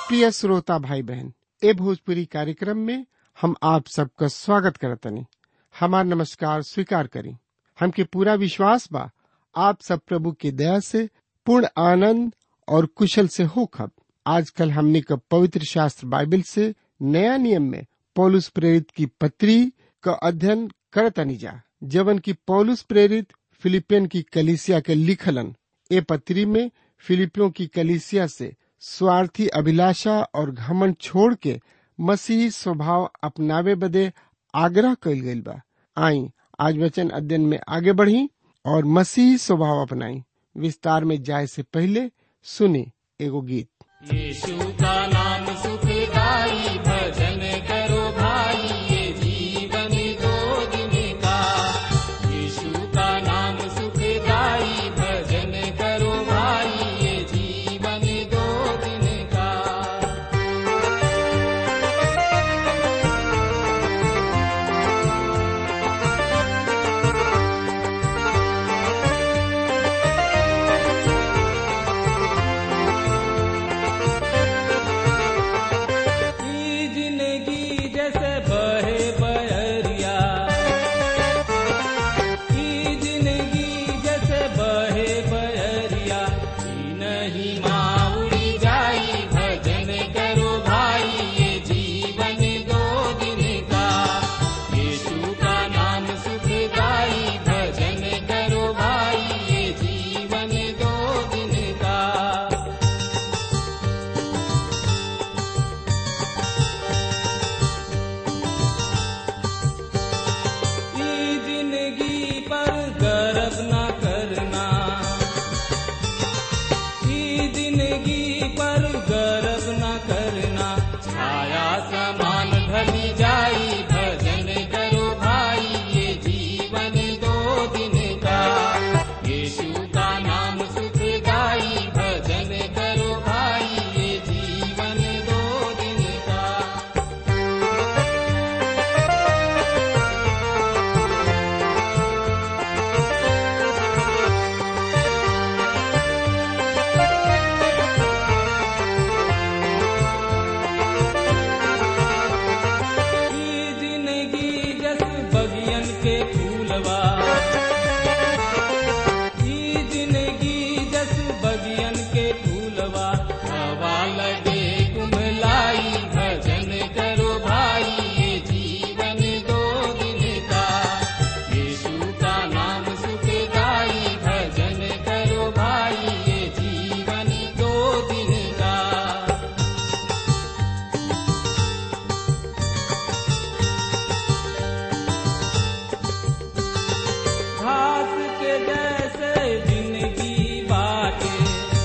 प्रिय श्रोता भाई बहन ए भोजपुरी कार्यक्रम में हम आप सबका स्वागत करतनी हमार नमस्कार स्वीकार करी हमके पूरा विश्वास बा आप सब प्रभु की दया से पूर्ण आनंद और कुशल से हो खब आजकल हमने का पवित्र शास्त्र बाइबल से नया नियम में पौलुस प्रेरित की पत्री का अध्ययन करतनी जा जवन की पौलुस प्रेरित फिलिपियन की कलिसिया के लिखलन ए पत्री में फिलिपियों की कलिसिया से स्वार्थी अभिलाषा और घमंड छोड़ के मसीही स्वभाव अपनावे बदे आग्रह कइल गइल बा आई आज वचन अध्ययन में आगे बढ़ी और मसीही स्वभाव अपनाई विस्तार में जाए से पहले सुने एगो गीत यीशु का नाम सुखदाई भजन करो भाई ये जीवन दो दिन का यीशु का नाम सुखदाई भजन करो भाई ये जीवन दो दिन का ई जिंदगी जैसे बहे बहरिया ई जिंदगी जैसे बहे बहरिया ई नहीं माउड़ी जाई भजन करो भाई ये जीवन दो दिन का यीशु का नाम सुखदाई भजन करो भाई ये जीवन दो दिन का ई जिंदगी पर गर्व न करना ई जिंदगी पर गर्व न करना छाया समान ढली जाई भजन करो भाई ये जीवन दो दिन का यीशु का नाम सुखदाई भजन करो भाई ये जीवन दो दिन का ई जिंदगी जस बगियन के फूलवा ई जिंदगी जस बगियन के फूलवा हवा लगे कुमलाई भजन करो भाई ये जीवन दो दिन का यीशु का नाम सुखदाई भजन करो भाई ये जीवन दो दिन का घास के जैसे जिंदगी बाटे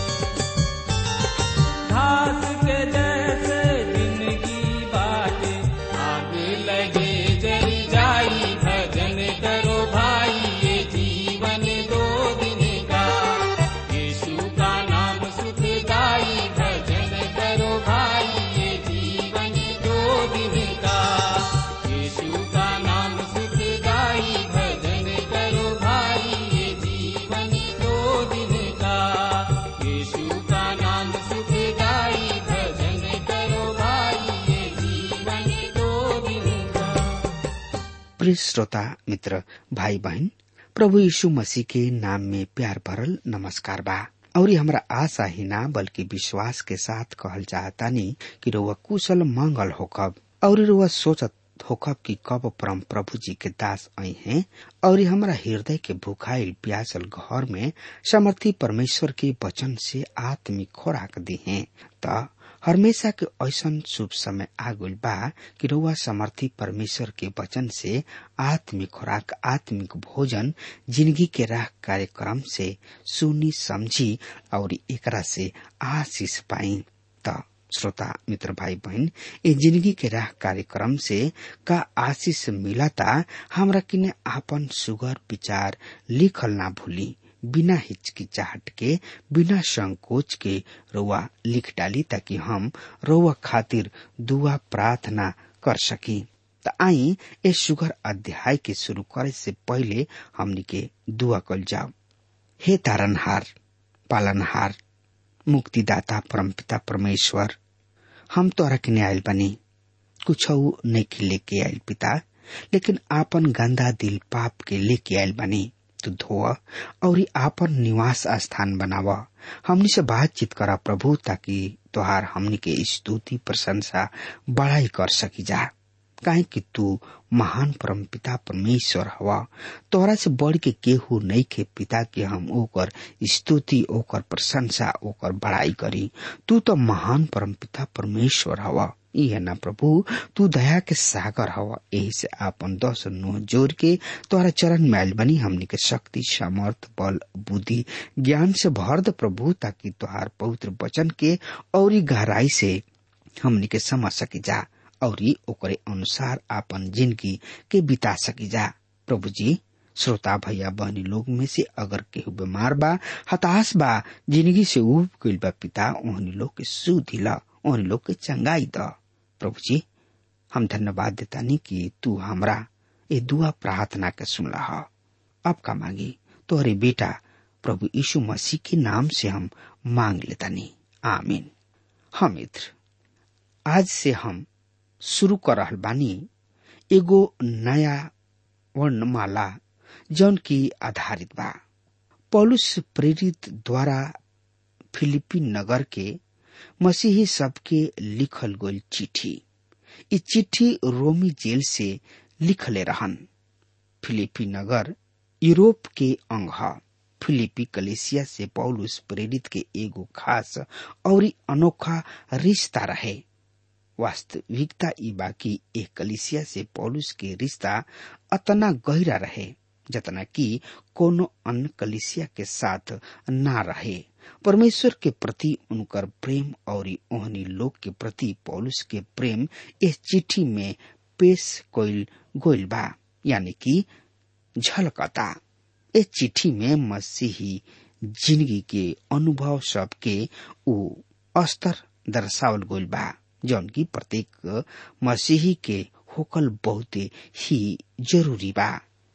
घास के जैसे जिंदगी बाटे आग लगे जल जाई भजन करो भाई ये जीवन दो दिन का यीशु का नाम सुखदाई भजन करो भाई ये जीवन दो दिन का यीशु का नाम सुखदाई भजन करो भाई ये जीवन दो दिन का यीशु का नाम सुखदाई भजन करो भाई ये जीवन दो दिन का प्रिय श्रोता मित्र भाई बहन प्रभु यीशु मसीह के नाम में प्यार भरल नमस्कार बा और ये हमरा आशा ही ना बल्कि विश्वास के साथ कहल चाहतानी कि रुआ कुशल मंगल होकब और रुआ सोचत होकब कि कब परम प्रभु जी के दास आई हैं और ये हमरा हृदय के भुखाइल प्यासल घर में समर्थी परमेश्वर के वचन से आत्मिक खोराक दी हैं त हमेशा के ऐसन शुभ समय आगुल बा कि रउआ समर्थी परमेश्वर के वचन से आत्मिक खुराक आत्मिक भोजन जिंदगी के राह कार्यक्रम से सुनी समझी और एकरा से आशीष पाई त श्रोता मित्र भाई बहन ये जिंदगी के राह कार्यक्रम से का आशीष मिलता हमरा किने आपन सुगर विचार लिखल ना भूली बिना हिचकिचाहट के बिना संकोच के रउआ लिख डाली ताकि हम रउआ खातिर दुआ प्रार्थना कर सकी त आई ए सुगर अध्याय के शुरू करे से पहले हमनी के दुआ कल जाओ हे तारनहार पालनहार मुक्तिदाता परमपिता परमेश्वर हम तोरा के आयल बनी कुछ नहीं लेके आयल पिता लेकिन आपन गंदा दिल पाप के लेके आयल बनी तू धोआ और आपन निवास स्थान बनावा हमनी से बातचीत करा प्रभु ताकि तोहार हमनी के स्तुति प्रशंसा बड़ाई कर सकी जा काहे कि तू महान परम पिता परमेश्वर हवा तोहरा से बढ़ के केहू नहीं के पिता के हम ओकर स्तुति ओकर प्रशंसा ओकर बड़ाई करी तू तो महान परम पिता परमेश्वर हवा इहे ना प्रभु तू दया के सागर हवा यही से आपन दस नो जोर के तोहरा चरण में आयल बनी हमनी के शक्ति सामर्थ बल बुद्धि ज्ञान से भर द प्रभु ताकि तोहार पवित्र वचन के और गहराई से हमनी के समझ सकी जा और ओकरे अनुसार आपन जिंदगी के बिता सकी जा प्रभु जी श्रोता भैया बहनी लोग में से अगर केहू बीमार बा हताश बा जिंदगी से उब गइल बा पिता ओहनी लोग के सुधि ला ओहनी लोग के चंगाई द प्रभु जी हम धन्यवाद देतानी कि तू हमरा ए दुआ प्रार्थना के सुनला ह अब का मांगी तोहरे बेटा प्रभु यीशु मसीह के नाम से हम मांग लेतानी आमीन हम मित्र आज से हम शुरू कर रहल बानी एगो नया वर्णमाला जौन की आधारित बा पौलुस प्रेरित द्वारा फिलिपी नगर के मसीही सबके लिखल गईल चिट्ठी इ चिट्ठी रोमी जेल से लिखले रहन फिलिपी नगर यूरोप के अंग ह फिलिपी कलेसिया से पौलुस प्रेरित के एगो खास और अनोखा रिश्ता रहे वास्तविकता ई बाकी एक कलिसिया से पौलुस के रिश्ता अतना गहरा रहे जतना कि कोनो अन्य कलिसिया के साथ ना रहे परमेश्वर के प्रति उनकर प्रेम और ओहनी लोग के प्रति पौलुस के प्रेम इस चिट्ठी में पेश कोइल गोइल बा यानी कि झलकता इस चिट्ठी में मसीही जिंदगी के अनुभव सबके उ स्तर दर्शावल गोइल बा जौन की प्रत्येक मसीही के होकल बहुत ही जरूरी बा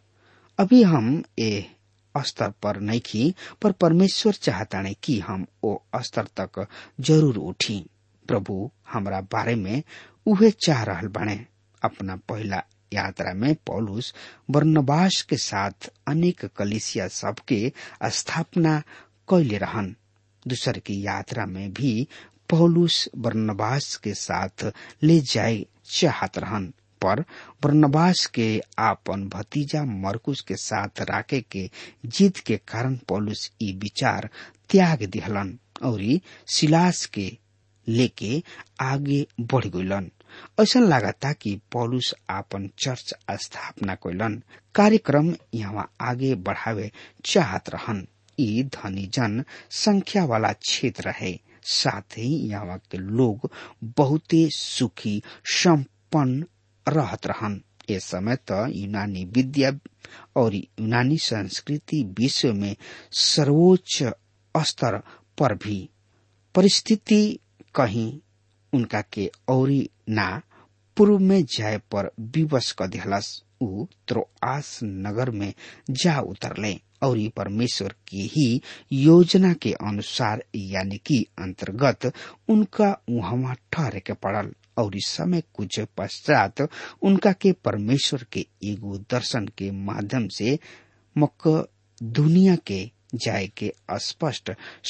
अभी हम ए स्तर पर नहीं की पर परमेश्वर चाहता नहीं कि हम ओ स्तर तक जरूर उठी प्रभु हमरा बारे में उहे चाह रहल बने अपना पहला यात्रा में पौलुस वर्णवास के साथ अनेक कलिसिया सबके स्थापना कैले रहन दूसर की यात्रा में भी पौलुस बर्नबास के साथ ले जाए चाहत रहन पर बर्नबास के आपन भतीजा मरकुस के साथ राखे के जीत के कारण पौलुस ई विचार त्याग दिहलन और सिलास के लेके आगे बढ़ गइलन ऐसा लागता कि पौलुस आपन चर्च स्थापना कैलन कार्यक्रम यहाँ आगे बढ़ावे चाहत रहन ई धनी जन संख्या वाला क्षेत्र है साथ ही यहाँ के लोग बहुते सुखी संपन्न रहत रहन ए समय त यूनानी विद्या और यूनानी संस्कृति विश्व में सर्वोच्च स्तर पर भी परिस्थिति कहीं उनका के औरी ना पूर्व में जाए पर विवश क दिहलस उ त्रोआस नगर में जा उतरले और परमेश्वर की ही योजना के अनुसार यानी कि अंतर्गत उनका वहां ठहरे के पड़ल और इस समय कुछ पश्चात उनका के परमेश्वर के एगो दर्शन के माध्यम से मक दुनिया के जाए के स्पष्ट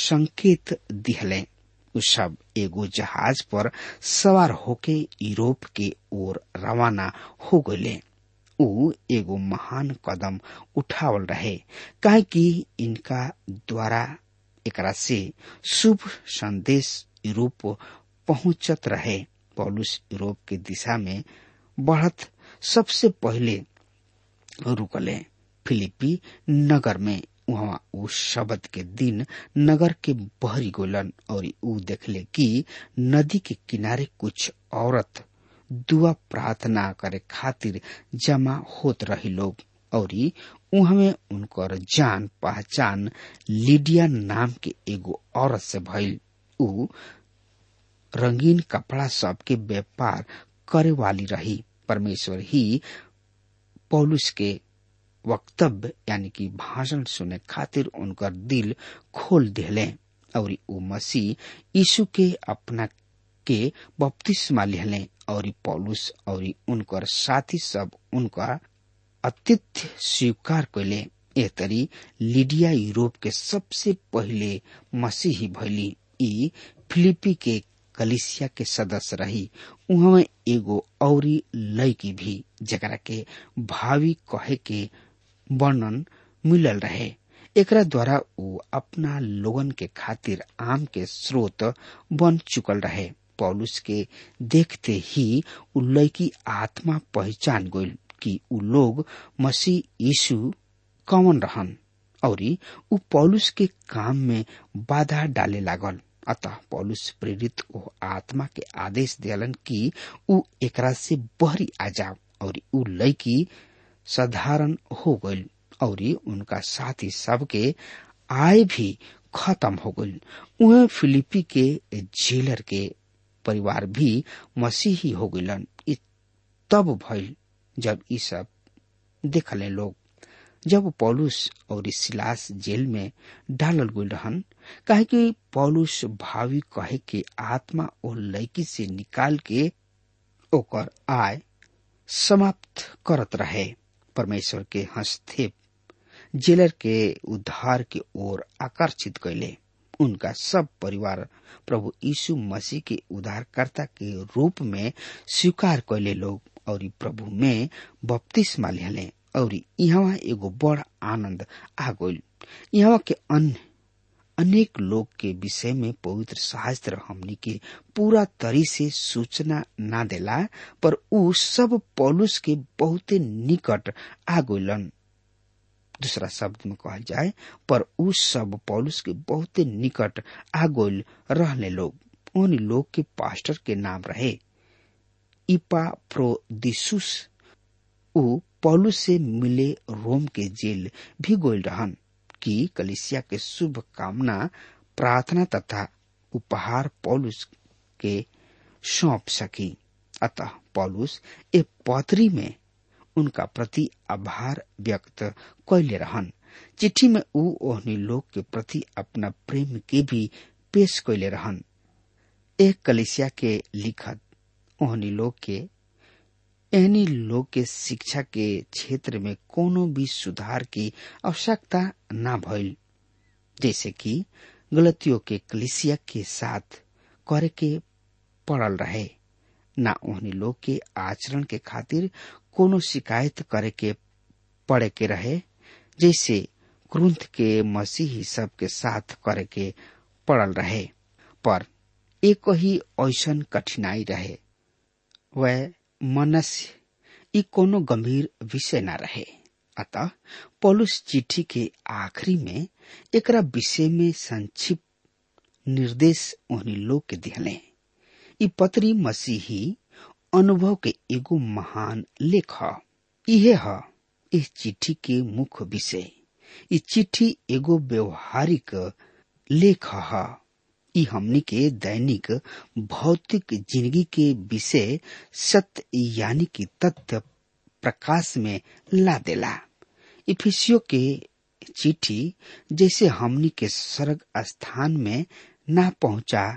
संकेत दिहले उ सब एगो जहाज पर सवार होके यूरोप के ओर रवाना हो गए उ एगो महान कदम उठावल रहे काहे कि इनका द्वारा एकरा से शुभ संदेश यूरोप पहुंचत रहे पौलुस यूरोप के दिशा में बढ़त सबसे पहले रुकले फिलिपी नगर में वहाँ उ शब्द के दिन नगर के बहरी गोलन और उ देखले कि नदी के किनारे कुछ औरत दुआ प्रार्थना करे खातिर जमा होत रही लोग और उहमे उनकर जान पहचान लिडिया नाम के एगो औरत से भइल उ रंगीन कपड़ा सब के व्यापार करे वाली रही परमेश्वर ही पौलुस के वक्तव्य यानी कि भाषण सुने खातिर उनकर दिल खोल दिले और उ मसीह यीशु के अपना के बपतिस्मा लिहले और पौलुस और उनकर साथी सब उनका अतिथ्य स्वीकार कैले ए तरी लिडिया यूरोप के सबसे पहिले मसीही भैली ई फिलिपी के कलिसिया के सदस्य रही उहाँ एगो औरी लड़की भी जकरा के भावी कहे के वर्णन मिलल रहे एकरा द्वारा ऊ अपना लोगन के खातिर आम के स्रोत बन चुकल रहे पौलुस के देखते ही उ लड़की आत्मा पहचान गइल कि उ लोग मसीह यीशु कौन रहन और उ पौलुस के काम में बाधा डाले लागल अतः पौलुस प्रेरित ओ आत्मा के आदेश दियलन कि उ एकरा से बहरी आ जाओ और उ लड़की साधारण हो गइल और उनका साथी सबके आय भी खत्म हो गइल उहे फिलिपी के जेलर के परिवार भी मसीही हो गइलन तब भइल जब ई सब देखले लोग जब पौलुस और सिलास जेल में डालल गई रहन काहे कि पौलुस भावी कहे के आत्मा ओ लड़की से निकाल के ओकर आय समाप्त करत रहे परमेश्वर के हस्तक्षेप जेलर के उद्धार के ओर आकर्षित कैले उनका सब परिवार प्रभु यीशु मसीह के उद्धारकर्ता के रूप में स्वीकार कैले लोग और प्रभु में बपतिस्मा लिहले और यहाँ एगो बड़ आनंद आ गइल यहाँ के अन्य अनेक लोग के विषय में पवित्र शास्त्र हमनी के पूरा तरी से सूचना ना देला पर उ सब पौलुस के बहुते निकट आ गइलन दूसरा शब्द में कहल जाए पर उ सब पौलुस के बहुते निकट आ गइल रहले लोग उन लोग के पास्टर के नाम रहे इपा प्रोदिसुस उ पौलुस से मिले रोम के जेल भी गोल रहन कि कलिसिया के शुभ कामना प्रार्थना तथा उपहार पौलुस के सौंप सकी अतः पौलुस ए पौत्री में उनका प्रति आभार व्यक्त कैले रहन चिट्ठी में ऊ ओहनी लोग के प्रति अपना प्रेम के भी पेश कैले रहन एक कलिसिया के लिखत ओहनी लोग के एहनी लोग के शिक्षा के क्षेत्र में कोनो भी सुधार की आवश्यकता न भइल जैसे कि गलतियों के कलिसिया के साथ करे के पड़ल रहे न ओहनी लोग के आचरण के खातिर कोनो शिकायत करे के पड़े के रहे जैसे क्रुंथ के मसीही सब के साथ करे के पड़ल रहे पर एक ही ऐसन कठिनाई रहे वह मनस्य ई कोनो गंभीर विषय न रहे अतः पौलुस चिट्ठी के आखिरी में एकरा विषय में संक्षिप्त निर्देश उन्हीं लोग के दिहले ई पत्री मसीही अनुभव के एगो महान लेख ह इहे ह इस चिट्ठी के मुख्य विषय ई चिट्ठी एगो व्यवहारिक लेख ह ई हमनी के दैनिक भौतिक जिंदगी के विषय सत्य यानी कि तथ्य प्रकाश में ला देला इफिसियो के चिट्ठी जैसे हमनी के स्वर्ग स्थान में ना पहुंचा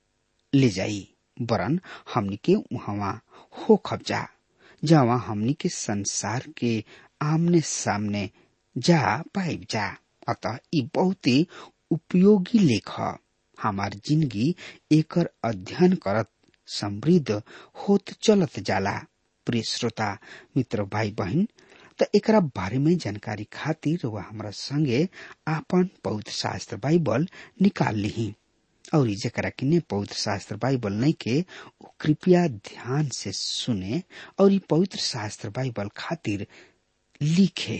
ले जाई वरन हमनी के वहां हो खबजा जहाँ हमनी के संसार के आमने सामने जा पाइब जा अतः ई बहुत ही उपयोगी लेख ह हमार जिंदगी एकर अध्ययन करत समृद्ध होत चलत जाला प्रिय श्रोता मित्र भाई बहन त एकरा बारे में जानकारी खातिर वह हमरा संगे आपन पवित्र शास्त्र बाइबल निकाल ली और जरा किने पवित्र शास्त्र बाइबल नहीं के कृपया ध्यान से सुने और ई पवित्र शास्त्र बाइबल खातिर लिखे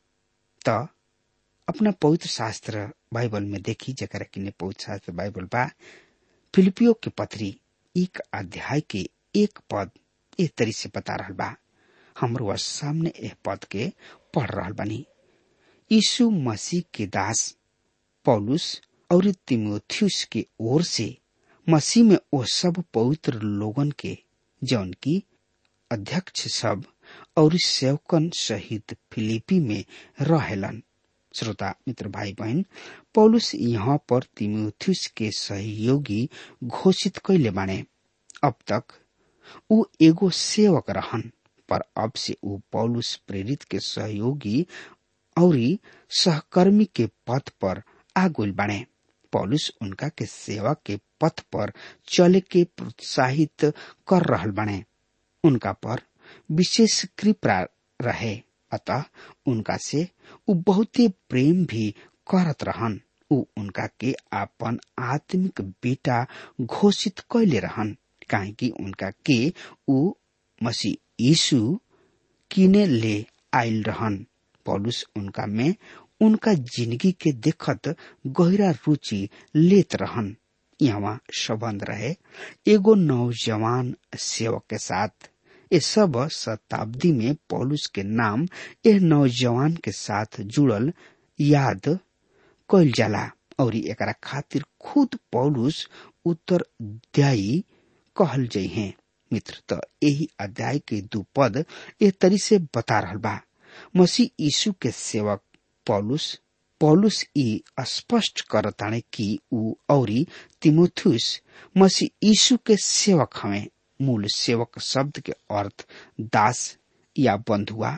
त अपना पवित्र शास्त्र बाइबल में देखी जरा किने पवित्र शास्त्र बाइबल बा फिलिपियो के पत्री एक अध्याय के एक पद एक तरी से बता रहा बा हमरो सामने एह पद के पढ़ रहा बनी यीशु मसीह के दास पौलुस और तिमोथियस के ओर से मसीह में वो सब पवित्र लोगन के जौन की अध्यक्ष सब और सेवकन सहित फिलिपी में रहेलन श्रोता मित्र भाई बहन पौलुस यहाँ पर तिमोथियस के सहयोगी घोषित कैले बाने अब तक ऊ एगो सेवक रहन पर अब से ऊ पौलुस प्रेरित के सहयोगी और सहकर्मी के पथ पर आगुल बने पौलुस उनका के सेवा के पथ पर चले के प्रोत्साहित कर रहल बने उनका पर विशेष कृपा रहे अतः उनका से ऊ बहुते प्रेम भी करत रहन ऊ उनका के आपन आत्मिक बेटा घोषित कैले रहन काहे कि उनका के ऊ मसीह यीशु किने ले आयल रहन पौलुस उनका में उनका जिंदगी के देखत गहरा रुचि लेत रहन यहाँ संबंध रहे एगो नौजवान सेवक के साथ ये सब शताब्दी में पौलुस के नाम यह नौजवान के साथ जुड़ल याद कैल जाला और एकरा खातिर खुद पौलुस उत्तरदायी कहल जई हैं मित्र त यही अध्याय के दू पद ए तरी से बता रहल बा मसीह यीशु के सेवक पौलुस पौलुस ई स्पष्ट करताने कि ऊ औरी तिमोथुस मसीह यीशु के सेवक हमें मूल सेवक शब्द के अर्थ दास या बंधुआ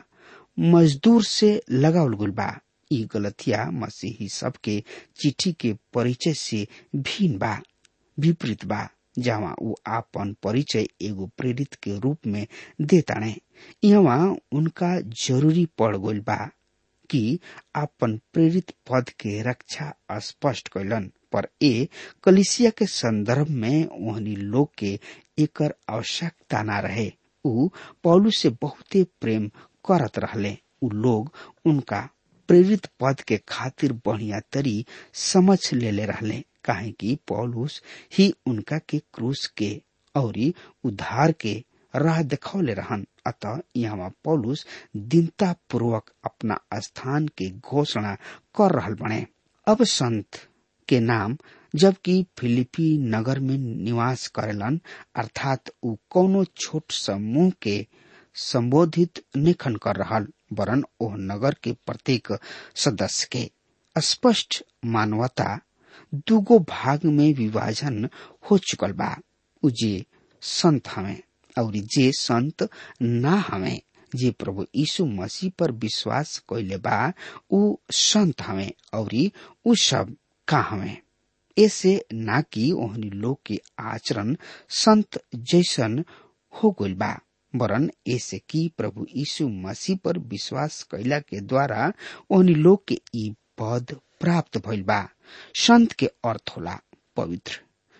मजदूर से लगावल गुल बा ई गलतिया मसीही सबके चिट्ठी के परिचय से भिन्न बा विपरीत बा जहाँ ऊ आपन परिचय एगो प्रेरित के रूप में देताणे यहाँ उनका जरूरी पड़ गइल बा कि आपन प्रेरित पद के रक्षा स्पष्ट कैलन पर ए कलिसिया के संदर्भ में ओहनी लोग के एकर आवश्यकता ना रहे ऊ पौलू से बहुते प्रेम करत रहले ऊ लोग उनका प्रेरित पद के खातिर बढ़िया तरी समझ लेले रहले काहे कि पौलुस ही उनका के क्रूस के और उद्धार के राह दिखौले रहन अतः यहाँ पौलुस दीनता पूर्वक अपना स्थान के घोषणा कर रहल बने अब संत के नाम जबकि फिलिपी नगर में निवास करेलन अर्थात ऊ कोनो छोट समूह के संबोधित निखन कर रहल वरन ओह नगर के प्रत्येक सदस्य के स्पष्ट मानवता दूगो भाग में विभाजन हो चुकल बा उ जे संत हमें और जे संत ना हमें जे प्रभु यीशु मसीह पर विश्वास कैले बा उ संत हमें और उ सब का हमें ऐसे ना कि ओहनी लोग के आचरण संत जैसन हो गइल बा वरन ऐसे कि प्रभु यीशु मसीह पर विश्वास कैला के द्वारा ओहनी लोग के ई पद प्राप्त भइल बा संत के अर्थ होला पवित्र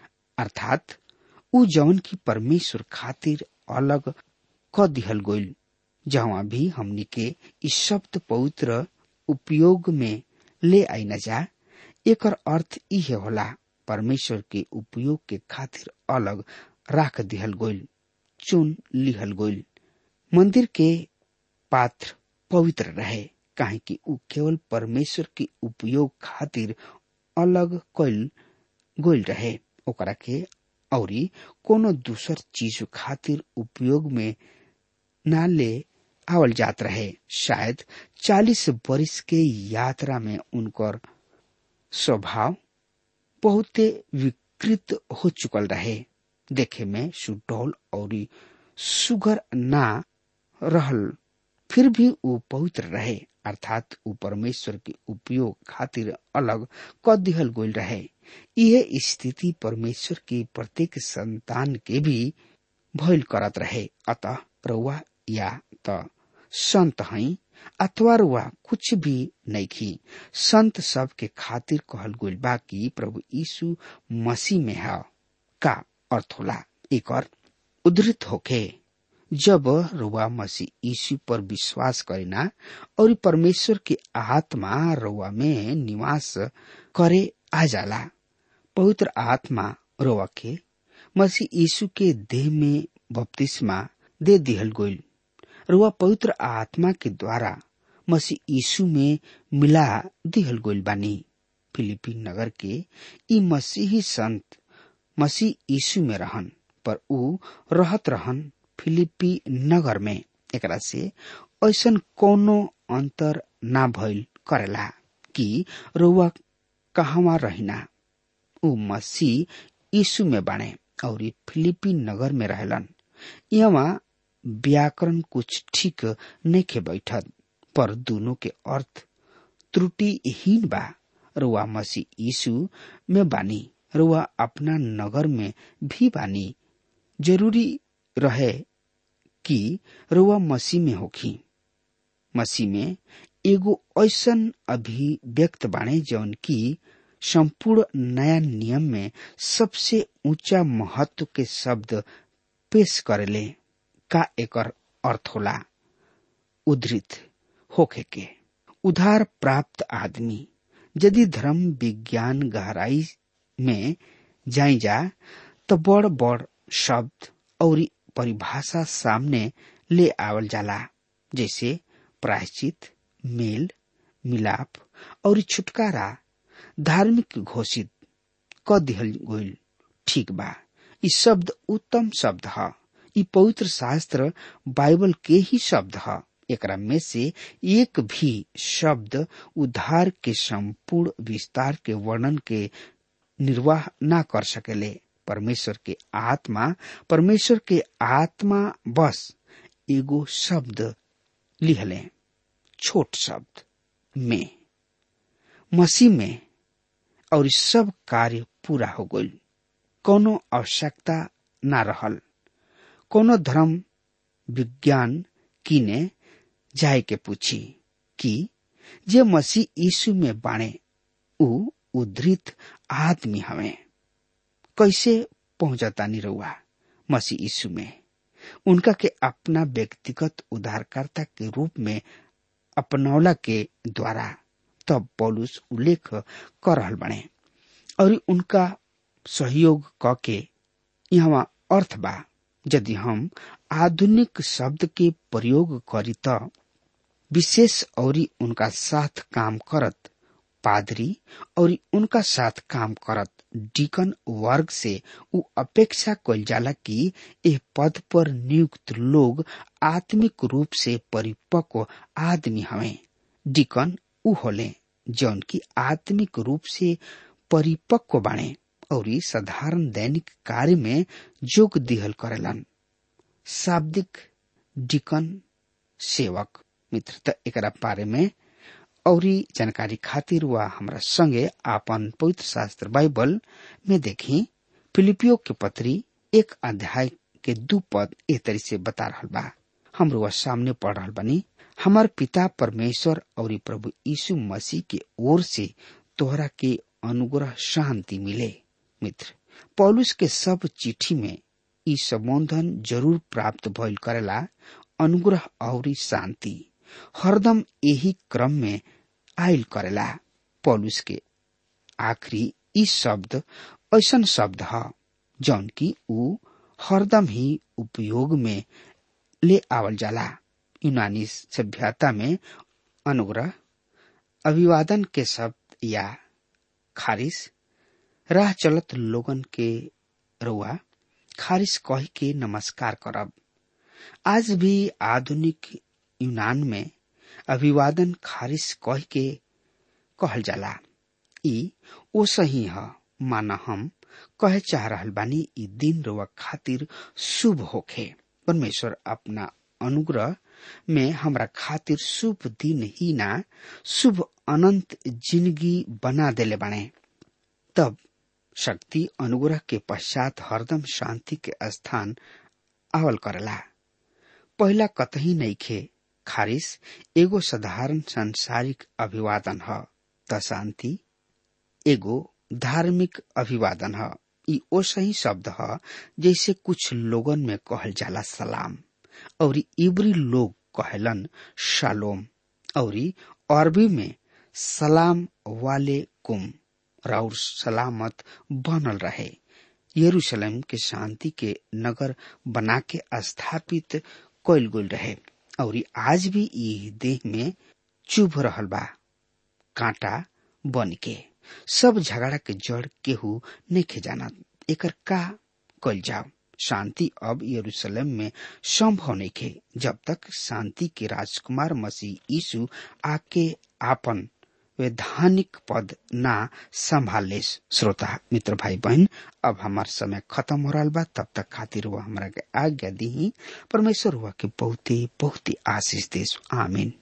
अर्थात उ जवन की परमेश्वर खातिर अलग क दिहल गइल जहाँ भी हमनी के ई शब्द पवित्र उपयोग में ले आई न जा एकर अर्थ इहे होला परमेश्वर के उपयोग के खातिर अलग राख दिहल गइल चुन लिहल गइल मंदिर के पात्र पवित्र रहे काहे कि उ केवल परमेश्वर के उपयोग खातिर अलग कैल गइल रहे ओकरा के औरी कोनो दूसर चीज खातिर उपयोग में ना ले आवल जात रहे शायद चालीस वर्ष के यात्रा में उनकर स्वभाव बहुते विकृत हो चुकल रहे देखे में सुडौल और सुगर ना रहल फिर भी वो पवित्र रहे अर्थात ऊ परमेश्वर के उपयोग खातिर अलग क दिहल गोल रहे यह स्थिति परमेश्वर के प्रत्येक संतान के भी भइल करत रहे अतः रउआ या त संत हई अथवा रुआ कुछ भी नहीं खी संत सब के खातिर कहल गइल बा कि प्रभु यीशु मसीह में है का अर्थ होला एक और उद्धृत होके जब रुआ मसीह यीशु पर विश्वास करेना और परमेश्वर के आत्मा रुआ में निवास करे आ जाला पवित्र आत्मा रुआ के मसीह यीशु के देह में बपतिस्मा दे दिहल गइल रुआ पवित्र आत्मा के द्वारा मसीह यीशु में मिला दिहल गइल बानी फिलिपी नगर के ई मसीही संत मसीह यीशु में रहन पर ऊ रहत रहन फिलिपी नगर में एकरा से ऐसन कोनो अंतर ना भइल करेला कि रउआ कहवा रहिना ऊ मसीह यीशु में बाणे और फिलिपी नगर में रहलन यहाँ व्याकरण कुछ ठीक नहीं बैठत पर दोनों के अर्थ त्रुटिहीन बा रुआ मसीह यीशु में बानी रुआ अपना नगर में भी बानी जरूरी रहे कि रुआ मसीह में होखी मसीह में एगो ऐसन अभिव्यक्त बाणे जौन की संपूर्ण नया नियम में सबसे ऊंचा महत्व के शब्द पेश करेले का एकर अर्थ होला उद्धृत होखे के उधार प्राप्त आदमी यदि धर्म विज्ञान गहराई में जाई जा तो बड़ बड़ शब्द और परिभाषा सामने ले आवल जाला जैसे प्रायश्चित मेल मिलाप और छुटकारा धार्मिक घोषित क दिहल गईल ठीक बा ई शब्द उत्तम शब्द ह ई पवित्र शास्त्र बाइबल के ही शब्द ह एकरा में से एक भी शब्द उद्धार के संपूर्ण विस्तार के वर्णन के निर्वाह ना कर सकेले परमेश्वर के आत्मा परमेश्वर के आत्मा बस एगो शब्द लिहले छोट शब्द में मसीह में और सब कार्य पूरा हो गई कोनो आवश्यकता ना रहल कोनो धर्म विज्ञान किने जाए के पूछी कि जे मसीह यीशु में बाणे उ उद्धृत आदमी हमें कैसे पहुंचता निरुआ मसीह यीशु में उनका के अपना व्यक्तिगत उद्धारकर्ता के रूप में अपनौला के द्वारा तब पौलुस उल्लेख कर रहल बने और उनका सहयोग क के यहाँ अर्थ बा यदि हम आधुनिक शब्द के प्रयोग करी त विशेष और उनका साथ काम करत पादरी और उनका साथ काम करत डिकन वर्ग से उ अपेक्षा कल जाला कि एह पद पर नियुक्त लोग आत्मिक रूप से परिपक्व आदमी हवे डिकन उ होले जौन की आत्मिक रूप से परिपक्व बाणे और साधारण दैनिक कार्य में जोग दिहल करेलन शाब्दिक डिकन सेवक मित्र त एकरा बारे में और जानकारी खातिर वह हमरा संगे आपन पवित्र शास्त्र बाइबल में देखी फिलिपियो के पत्री एक अध्याय के दू पद ए तरी से बता रहा बा हमरो वह सामने पढ़ रहा बनी हमार पिता परमेश्वर और प्रभु यीशु मसीह के ओर से तोहरा के अनुग्रह शांति मिले मित्र पौलुस के सब चिट्ठी में ई संबोधन जरूर प्राप्त भइल करेला अनुग्रह और शांति हरदम यही क्रम में आयल करेला पौलुस के आखिरी ई शब्द ऐसन शब्द है जौन की ऊ हरदम ही उपयोग में ले आवल जाला यूनानी सभ्यता में अनुग्रह अभिवादन के शब्द या खारिश राह चलत लोगन के रुआ खारिश कह के नमस्कार करब आज भी आधुनिक यूनान में अभिवादन खारिश कह के कहल जाला ई ओ सही है माना हम कहे चाह रहल बानी ई दिन रुआ खातिर शुभ होखे परमेश्वर अपना अनुग्रह में हमरा खातिर शुभ दिन ही ना शुभ अनंत जिंदगी बना देले बाणे तब शक्ति अनुग्रह के पश्चात हरदम शांति के स्थान आवल करला पहला कतही नहीं खे खारिश एगो साधारण सांसारिक अभिवादन ह त शांति एगो धार्मिक अभिवादन ह ई ओ सही शब्द ह जैसे कुछ लोगन में कहल जाला सलाम और इब्री लोग कहलन शालोम और अरबी में सलाम वाले कुम राउर सलामत बनल रहे यरूशलेम के शांति के नगर बना के स्थापित कइल गइल रहे और आज भी ई देह में चुभ रहल बा कांटा बन के सब झगड़ा के जड़ केहू नहीं जानत एकर का कइल जाओ शांति अब यरूशलेम में संभव नहीं खे जब तक शांति के राजकुमार मसीह यीशु आके आपन वैधानिक पद ना संभाले श्रोता मित्र भाई बहन अब हमार समय खत्म हो रहा बा तब तक खातिर हुआ हमरा के आज्ञा दी परमेश्वर हुआ के बहुते बहुते आशीष देश आमीन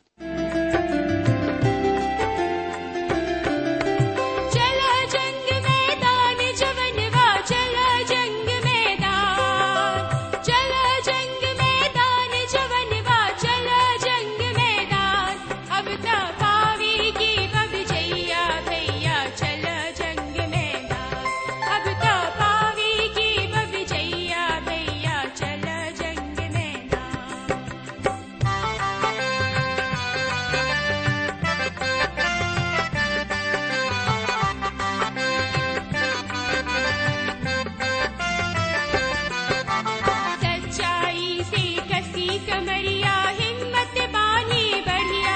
चला जंग मैदान जवनवा चला जंग मैदान चला जंग मैदान जवनवा चला जंग मैदान अब त पावी की बब जैया भैया चला जंग मैदान अब त पावी की बब जैया भैया चला जंग मैदान सच्चाई से कसी कमरिया हिम्मत बानी बढ़िया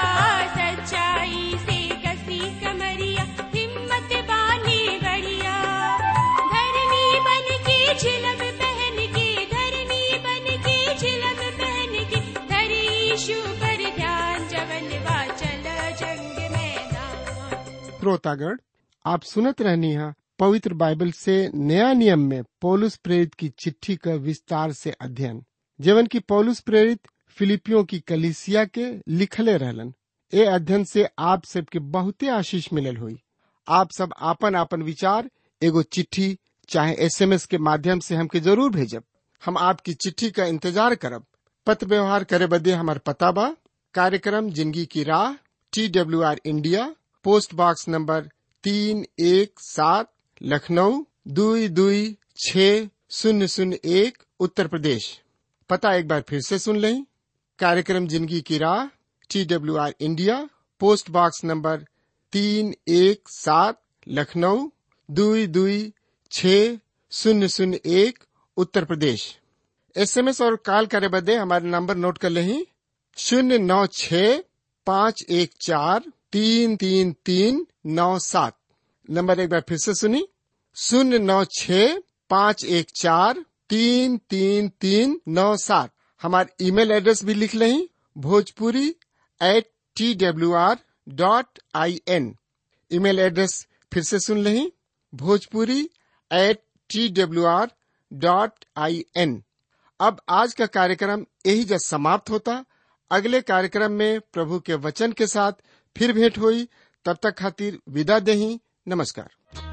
सच्चाई से कसी कमरिया हिम्मत बानी बढ़िया धर्मी बन के झिलम पहन के धर्मी बन के झिलम पहन के धरी यीशु पर ध्यान जवनवा चल जंग मैदान श्रोतागण आप सुनत रहनी है पवित्र बाइबल से नया नियम में पौलुस प्रेरित की चिट्ठी का विस्तार से अध्ययन जीवन की पौलुस प्रेरित फिलिपियों की कलिसिया के लिखले रहलन ए अध्ययन से आप सबके बहुते आशीष मिलल हुई आप सब आपन आपन विचार एगो चिट्ठी चाहे एसएमएस के माध्यम से हमके जरूर भेजब हम आपकी चिट्ठी का इंतजार करब पत्र व्यवहार करे बदे हमार पता बा कार्यक्रम जिंदगी की राह T W R India post box number तीन एक सात लखनऊ दुई दुई छ शून्य शून्य एक उत्तर प्रदेश पता एक बार फिर से सुन लें कार्यक्रम जिंदगी की राह T W R India post box number तीन एक सात लखनऊ दुई दुई छ शून्य शून्य एक उत्तर प्रदेश एसएमएस और कॉल करे बदे हमारे नंबर नोट कर लें शून्य नौ छ पाँच एक चार तीन तीन तीन नौ सात नंबर एक बार फिर से सुनी शून्य नौ छ पाँच एक चार तीन तीन तीन नौ सात हमारे ईमेल एड्रेस भी लिख लें Bhojpuri at T W R dot I N email address फिर से सुन लें Bhojpuri at T W R dot I N अब आज का कार्यक्रम यही जब समाप्त होता अगले कार्यक्रम में प्रभु के वचन के साथ फिर भेंट हुई तब तक खातिर विदा दही नमस्कार